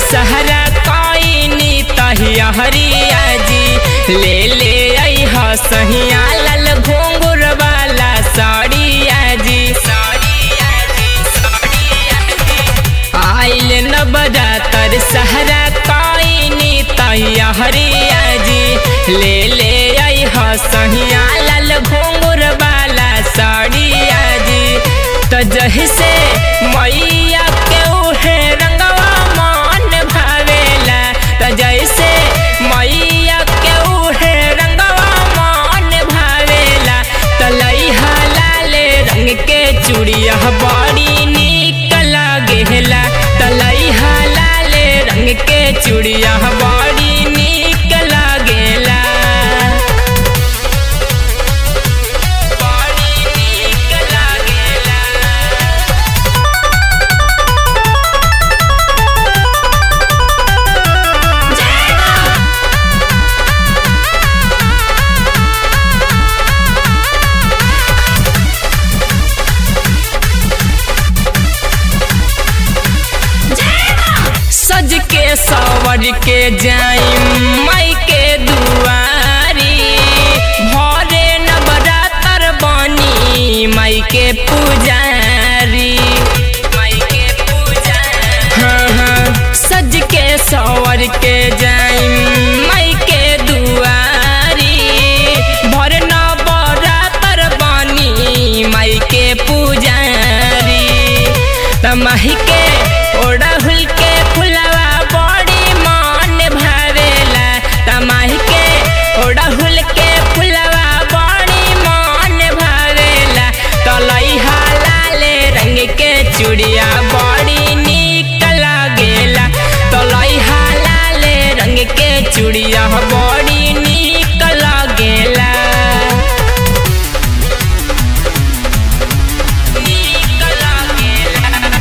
सहरा कईनी तहिया हरिया जी ले ले आई ह सहिया लाल घोंगुर वाला साड़िया जी साड़िया जी साड़िया जी आइल न बजातर सहरा कईनी तहिया हरिया जी ले ले आई ह सहिया लाल घोंगुर वाला साड़िया जी तो जही से मैया के उहे रंगवा मन भावेला तो जैसे मैया के उहे रंगवा मन भावेला तो लइहा लाले रंग के चूड़िया बड़ी निक लागेला तो लइहा लाले रंग के चूड़िया बड़ी निक लागेला बड़ी निक लागेला सज के सवर के जाई माई के दुआरी भरे नवरातर बनी माई के पुजारी माई के पुजारी हाँ हाँ सज के सवर के जाई माई के दुआरी भर नवरातर बनी माई के पुजारी तमाही के ओढ़हुल के फुलवा बड़ी मन भावेला तमाही के ओढ़हुल के फुलवा बड़ी मन भावेला तलैहा लाले रंग के चूड़िया बड़ी निक लागेला तलैहा लाले रंग के चूड़िया बड़ी निक लागेला निक लागेला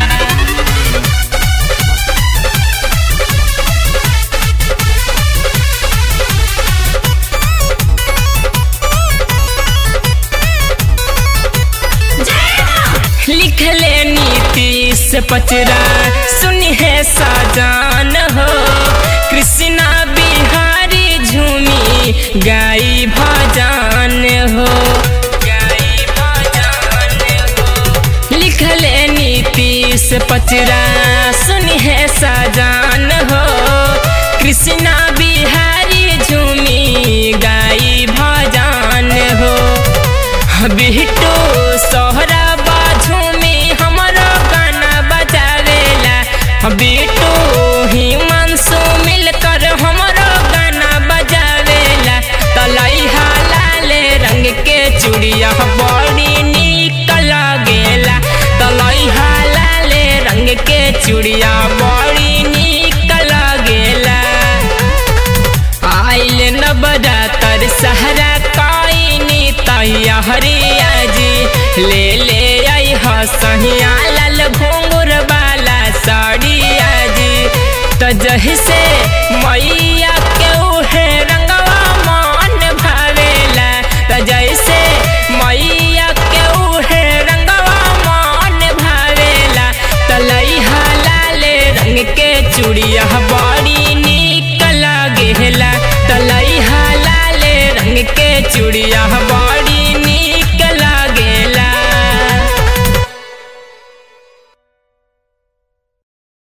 लिखले नीतीश पचरा सुनी है साजान हो कृष्णा बिहारी झूमी गाई भजन हो गाई भजन हो लिखले नीतीश पचरा सुनी है साजान हो कृष्णा बिहारी झूमी गाई भजन हो बिट्टू सोहरा बाजू में हमारा गाना बजावेला बिट्टू हिमांशु मिलकर हमारा गाना बजावेला तलैहा लाले रंग के चूड़िया बड़ी निक लागेला तलैहा लाले रंग के चूड़िया बड़ी निक लागेला आइल न बजातर सहरा कईनी तैया हरिया जी ले ले आई ह सहिया लाल घोंगुर वाला साड़िया जी तो जही से मैया के उहे रंगवा मन भावेला तो जैसे मैया के उहे रंगवा मन भावेला तो लइहा लाले रंग के चूड़िया बड़ी निक लागेला तो लइहा लाले रंग के चूड़िया बड़ी